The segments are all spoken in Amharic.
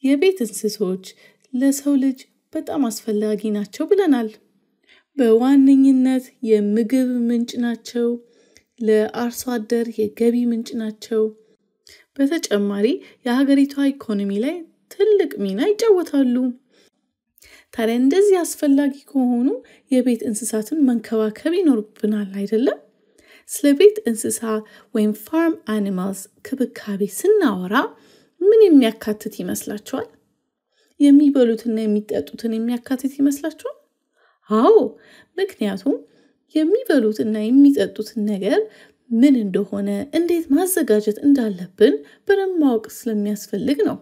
የቤት እንስሶች ለሰው ልጅ በጣም አስፈላጊ ናቸው ብለናል። በዋነኝነት የምግብ ምንጭ ናቸው። ለአርሶ አደር የገቢ ምንጭ ናቸው። በተጨማሪ የሀገሪቷ ኢኮኖሚ ላይ ትልቅ ሚና ይጫወታሉ። ታዲያ እንደዚህ አስፈላጊ ከሆኑ የቤት እንስሳትን መንከባከብ ይኖርብናል አይደለም? ስለ ቤት እንስሳ ወይም ፋርም አኒማልስ ክብካቤ ስናወራ ምን የሚያካትት ይመስላችኋል? የሚበሉትና የሚጠጡትን የሚያካትት ይመስላችኋል? አዎ፣ ምክንያቱም የሚበሉትና የሚጠጡትን ነገር ምን እንደሆነ፣ እንዴት ማዘጋጀት እንዳለብን በደንብ ማወቅ ስለሚያስፈልግ ነው።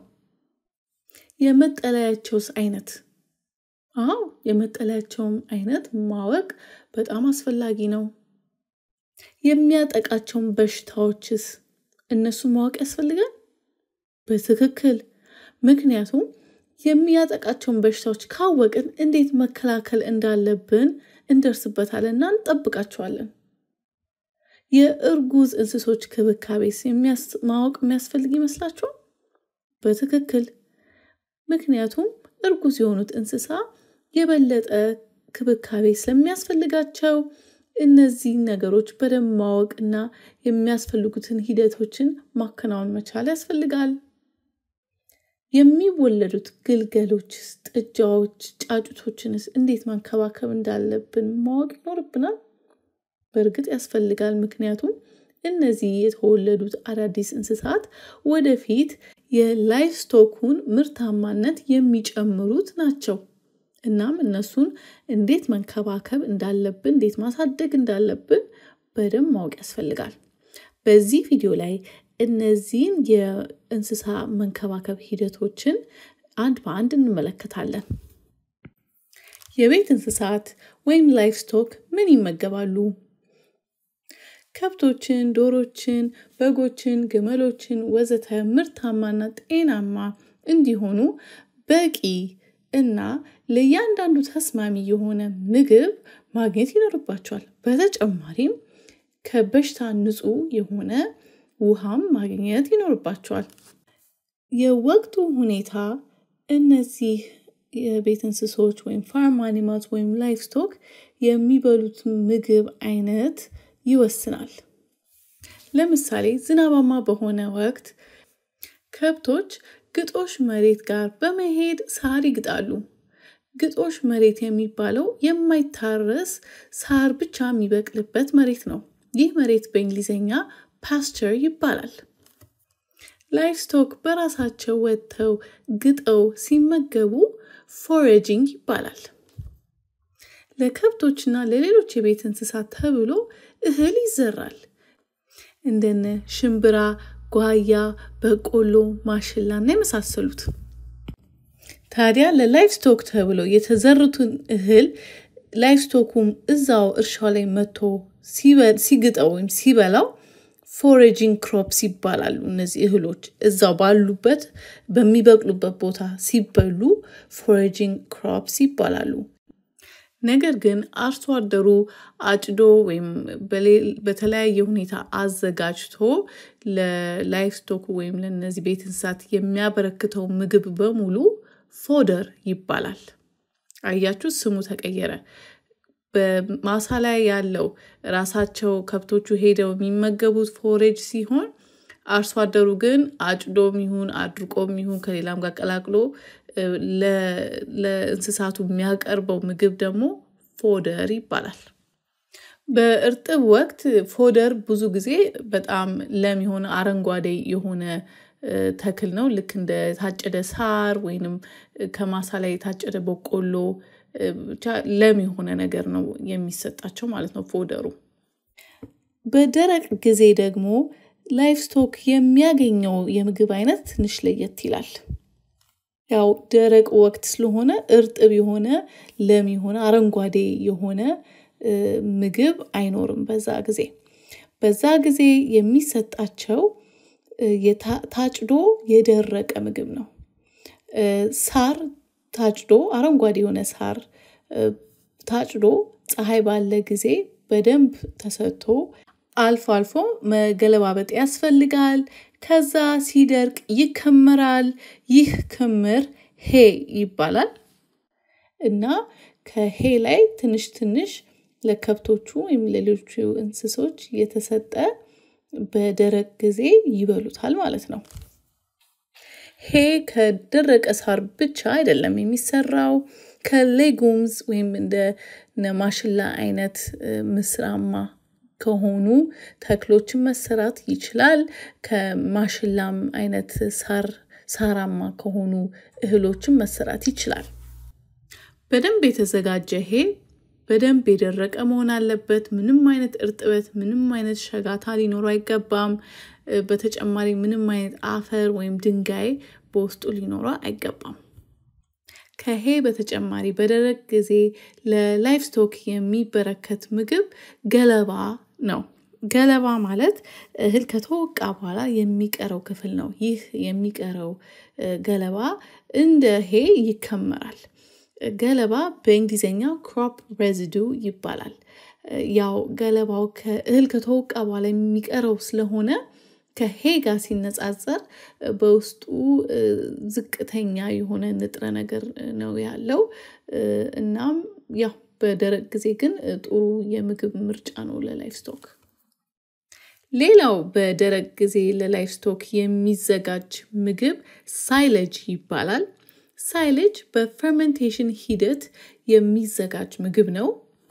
የመጠለያቸውስ አይነት? አዎ፣ የመጠለያቸውም አይነት ማወቅ በጣም አስፈላጊ ነው። የሚያጠቃቸውን በሽታዎችስ እነሱ ማወቅ ያስፈልጋል? በትክክል። ምክንያቱም የሚያጠቃቸውን በሽታዎች ካወቅን እንዴት መከላከል እንዳለብን እንደርስበታልና እንጠብቃቸዋለን። የእርጉዝ እንስሶች ክብካቤስ ማወቅ የሚያስፈልግ ይመስላችኋል? በትክክል። ምክንያቱም እርጉዝ የሆኑት እንስሳ የበለጠ ክብካቤ ስለሚያስፈልጋቸው እነዚህን ነገሮች በደንብ ማወቅና የሚያስፈልጉትን ሂደቶችን ማከናወን መቻል ያስፈልጋል። የሚወለዱት ግልገሎችስ፣ ጥጃዎች፣ ጫጩቶችንስ እንዴት መንከባከብ እንዳለብን ማወቅ ይኖርብናል። በእርግጥ ያስፈልጋል። ምክንያቱም እነዚህ የተወለዱት አዳዲስ እንስሳት ወደፊት የላይፍ ስቶኩን ምርታማነት የሚጨምሩት ናቸው። እናም እነሱን እንዴት መንከባከብ እንዳለብን፣ እንዴት ማሳደግ እንዳለብን በደንብ ማወቅ ያስፈልጋል። በዚህ ቪዲዮ ላይ እነዚህን የእንስሳ መንከባከብ ሂደቶችን አንድ በአንድ እንመለከታለን። የቤት እንስሳት ወይም ላይፍ ስቶክ ምን ይመገባሉ? ከብቶችን፣ ዶሮችን፣ በጎችን፣ ግመሎችን ወዘተ ምርታማና ጤናማ እንዲሆኑ በቂ እና ለእያንዳንዱ ተስማሚ የሆነ ምግብ ማግኘት ይኖርባቸዋል። በተጨማሪም ከበሽታ ንጹህ የሆነ ውሃም ማግኘት ይኖርባቸዋል። የወቅቱ ሁኔታ እነዚህ የቤት እንስሶች ወይም ፋርም አኒማልስ ወይም ላይፍ ስቶክ የሚበሉት ምግብ አይነት ይወስናል። ለምሳሌ ዝናባማ በሆነ ወቅት ከብቶች ግጦሽ መሬት ጋር በመሄድ ሳር ይግጣሉ። ግጦሽ መሬት የሚባለው የማይታረስ ሳር ብቻ የሚበቅልበት መሬት ነው። ይህ መሬት በእንግሊዝኛ ፓስቸር ይባላል። ላይፍ ስቶክ በራሳቸው ወጥተው ግጠው ሲመገቡ ፎሬጂንግ ይባላል። ለከብቶችና ለሌሎች የቤት እንስሳት ተብሎ እህል ይዘራል። እንደነ ሽምብራ፣ ጓያ፣ በቆሎ፣ ማሽላ እና የመሳሰሉት። ታዲያ ለላይፍ ስቶክ ተብሎ የተዘሩትን እህል ላይፍ ስቶኩም እዛው እርሻው ላይ መጥቶ ሲግጠው ወይም ሲበላው ፎሬጂንግ ክሮፕስ ይባላሉ። እነዚህ እህሎች እዛው ባሉበት በሚበቅሉበት ቦታ ሲበሉ ፎሬጂንግ ክሮፕስ ይባላሉ። ነገር ግን አርሶ አደሩ አጭዶ ወይም በተለያየ ሁኔታ አዘጋጅቶ ለላይፍ ስቶክ ወይም ለእነዚህ ቤት እንስሳት የሚያበረክተው ምግብ በሙሉ ፎደር ይባላል። አያችሁ፣ ስሙ ተቀየረ። በማሳ ላይ ያለው ራሳቸው ከብቶቹ ሄደው የሚመገቡት ፎሬጅ ሲሆን አርሶ አደሩ ግን አጭዶም ይሁን አድርቆም ይሁን ከሌላም ጋር ቀላቅሎ ለእንስሳቱ የሚያቀርበው ምግብ ደግሞ ፎደር ይባላል። በእርጥብ ወቅት ፎደር ብዙ ጊዜ በጣም ለም የሆነ አረንጓዴ የሆነ ተክል ነው። ልክ እንደ ታጨደ ሳር ወይንም ከማሳ ላይ የታጨደ በቆሎ ብቻ ለም የሆነ ነገር ነው የሚሰጣቸው ማለት ነው ፎደሩ። በደረቅ ጊዜ ደግሞ ላይፍ ስቶክ የሚያገኘው የምግብ አይነት ትንሽ ለየት ይላል። ያው ደረቅ ወቅት ስለሆነ እርጥብ የሆነ ለም የሆነ አረንጓዴ የሆነ ምግብ አይኖርም በዛ ጊዜ። በዛ ጊዜ የሚሰጣቸው ታጭዶ የደረቀ ምግብ ነው። ሳር ታጭዶ አረንጓዴ የሆነ ሳር ታጭዶ ፀሐይ ባለ ጊዜ በደንብ ተሰጥቶ አልፎ አልፎ መገለባበጥ ያስፈልጋል። ከዛ ሲደርቅ ይከመራል። ይህ ክምር ሄ ይባላል እና ከሄ ላይ ትንሽ ትንሽ ለከብቶቹ ወይም ለሌሎቹ እንስሶች የተሰጠ በደረቅ ጊዜ ይበሉታል ማለት ነው። ሄ ከደረቀ ሳር ብቻ አይደለም የሚሰራው ከሌጉምዝ ወይም እንደ ማሽላ አይነት ምስራማ ከሆኑ ተክሎችን መሰራት ይችላል። ከማሽላም አይነት ሳር ሳራማ ከሆኑ እህሎችን መሰራት ይችላል። በደንብ የተዘጋጀ ሄ በደንብ የደረቀ መሆን አለበት። ምንም አይነት እርጥበት፣ ምንም አይነት ሸጋታ ሊኖሩ አይገባም። በተጨማሪ ምንም አይነት አፈር ወይም ድንጋይ በውስጡ ሊኖረው አይገባም። ከሄ በተጨማሪ በደረቅ ጊዜ ለላይፍ ስቶክ የሚበረከት ምግብ ገለባ ነው። ገለባ ማለት እህል ከተወቃ በኋላ የሚቀረው ክፍል ነው። ይህ የሚቀረው ገለባ እንደ ሄ ይከመራል። ገለባ በእንግሊዝኛው ክሮፕ ሬዚዱ ይባላል። ያው ገለባው ከእህል ከተወቃ በኋላ የሚቀረው ስለሆነ ከሄ ጋር ሲነጻጸር በውስጡ ዝቅተኛ የሆነ ንጥረ ነገር ነው ያለው። እናም ያው በደረቅ ጊዜ ግን ጥሩ የምግብ ምርጫ ነው ለላይፍ ስቶክ። ሌላው በደረቅ ጊዜ ለላይፍ ስቶክ የሚዘጋጅ ምግብ ሳይለጅ ይባላል። ሳይለጅ በፈርመንቴሽን ሂደት የሚዘጋጅ ምግብ ነው።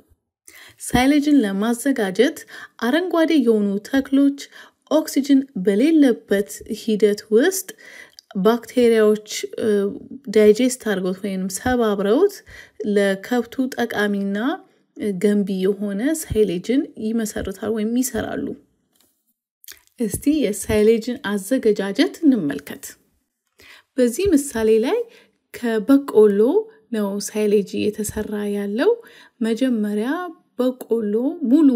ሳይለጅን ለማዘጋጀት አረንጓዴ የሆኑ ተክሎች ኦክሲጅን በሌለበት ሂደት ውስጥ ባክቴሪያዎች ዳይጀስት አድርገውት ወይም ሰባብረውት ለከብቱ ጠቃሚና ገንቢ የሆነ ሳይሌጅን ይመሰርታል ወይም ይሰራሉ። እስቲ የሳይሌጅን አዘገጃጀት እንመልከት። በዚህ ምሳሌ ላይ ከበቆሎ ነው ሳይሌጅ እየተሰራ ያለው። መጀመሪያ በቆሎ ሙሉ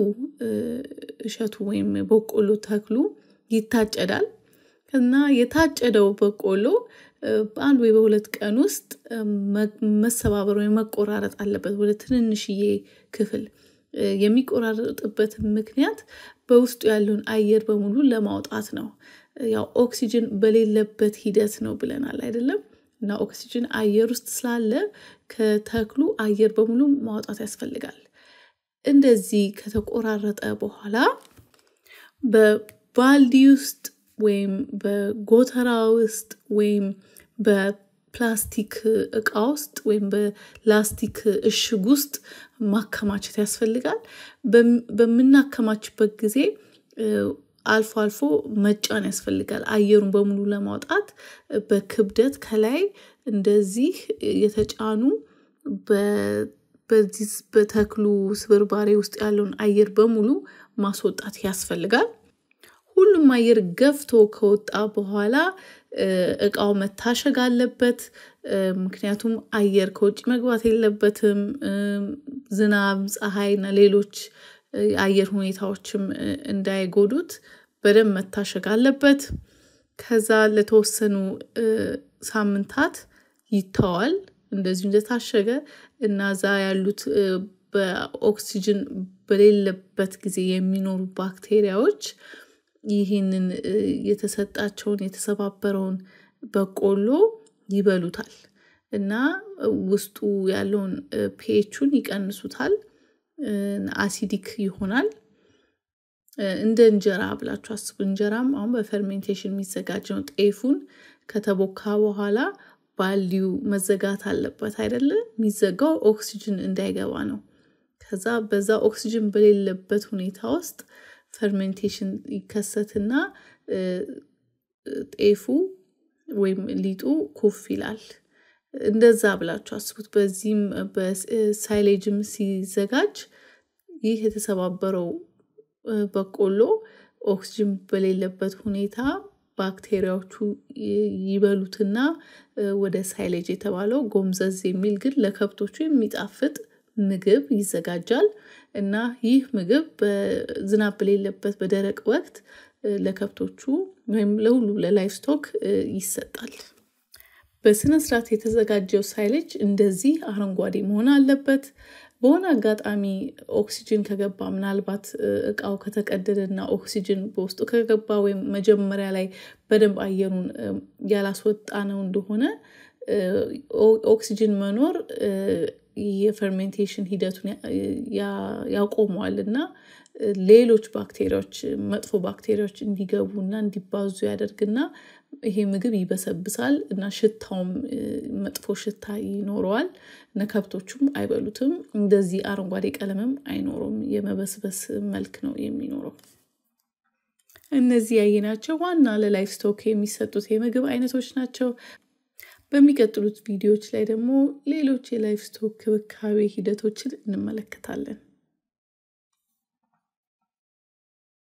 እሸቱ ወይም በቆሎ ተክሉ ይታጨዳል እና የታጨደው በቆሎ በአንድ ወይ በሁለት ቀን ውስጥ መሰባበር ወይም መቆራረጥ አለበት ወደ ትንንሽዬ ክፍል። የሚቆራረጥበት ምክንያት በውስጡ ያለውን አየር በሙሉ ለማውጣት ነው። ያው ኦክሲጅን በሌለበት ሂደት ነው ብለናል አይደለም? እና ኦክሲጅን አየር ውስጥ ስላለ ከተክሉ አየር በሙሉ ማውጣት ያስፈልጋል። እንደዚህ ከተቆራረጠ በኋላ በባልዲ ውስጥ ወይም በጎተራ ውስጥ ወይም በፕላስቲክ እቃ ውስጥ ወይም በላስቲክ እሽግ ውስጥ ማከማቸት ያስፈልጋል። በምናከማችበት ጊዜ አልፎ አልፎ መጫን ያስፈልጋል። አየሩን በሙሉ ለማውጣት በክብደት ከላይ እንደዚህ የተጫኑ በዚህ በተክሉ ስብርባሬ ውስጥ ያለውን አየር በሙሉ ማስወጣት ያስፈልጋል። ሁሉም አየር ገፍቶ ከወጣ በኋላ እቃው መታሸግ አለበት። ምክንያቱም አየር ከውጭ መግባት የለበትም። ዝናብ፣ ፀሐይ እና ሌሎች የአየር ሁኔታዎችም እንዳይጎዱት በደንብ መታሸግ አለበት። ከዛ ለተወሰኑ ሳምንታት ይተዋል። እንደዚሁ እንደታሸገ እና እዛ ያሉት በኦክሲጅን በሌለበት ጊዜ የሚኖሩ ባክቴሪያዎች ይህንን የተሰጣቸውን የተሰባበረውን በቆሎ ይበሉታል እና ውስጡ ያለውን ፒኤቹን ይቀንሱታል። አሲዲክ ይሆናል። እንደ እንጀራ ብላችሁ አስቡ። እንጀራም አሁን በፈርሜንቴሽን የሚዘጋጅ ነው። ጤፉን ከተቦካ በኋላ ባልዲው መዘጋት አለበት አይደለ? የሚዘጋው ኦክሲጅን እንዳይገባ ነው። ከዛ በዛ ኦክሲጅን በሌለበት ሁኔታ ውስጥ ፈርሜንቴሽን ይከሰትና ጤፉ ወይም ሊጡ ኩፍ ይላል። እንደዛ ብላችሁ አስቡት። በዚህም በሳይሌጅም ሲዘጋጅ ይህ የተሰባበረው በቆሎ ኦክስጅን በሌለበት ሁኔታ ባክቴሪያዎቹ ይበሉትና ወደ ሳይሌጅ የተባለው ጎምዘዝ የሚል ግን ለከብቶቹ የሚጣፍጥ ምግብ ይዘጋጃል እና ይህ ምግብ በዝናብ በሌለበት በደረቅ ወቅት ለከብቶቹ ወይም ለሁሉ ለላይፍ ስቶክ ይሰጣል። በስነ ስርዓት የተዘጋጀው ሳይሌጅ እንደዚህ አረንጓዴ መሆን አለበት። በሆነ አጋጣሚ ኦክሲጅን ከገባ ምናልባት እቃው ከተቀደደና ኦክሲጅን በውስጡ ከገባ ወይም መጀመሪያ ላይ በደንብ አየሩን ያላስወጣ ነው እንደሆነ ኦክሲጅን መኖር የፈርሜንቴሽን ሂደቱን ያቆመዋል እና ሌሎች ባክቴሪያዎች መጥፎ ባክቴሪያዎች እንዲገቡና እንዲባዙ ያደርግና ይሄ ምግብ ይበሰብሳል እና ሽታውም መጥፎ ሽታ ይኖረዋል እና ከብቶቹም አይበሉትም። እንደዚህ አረንጓዴ ቀለምም አይኖረውም። የመበስበስ መልክ ነው የሚኖረው። እነዚህ ያየናቸው ዋና ለላይፍ ስቶክ የሚሰጡት የምግብ አይነቶች ናቸው። በሚቀጥሉት ቪዲዮዎች ላይ ደግሞ ሌሎች የላይፍ ስቶክ ክብካቤ ሂደቶችን እንመለከታለን።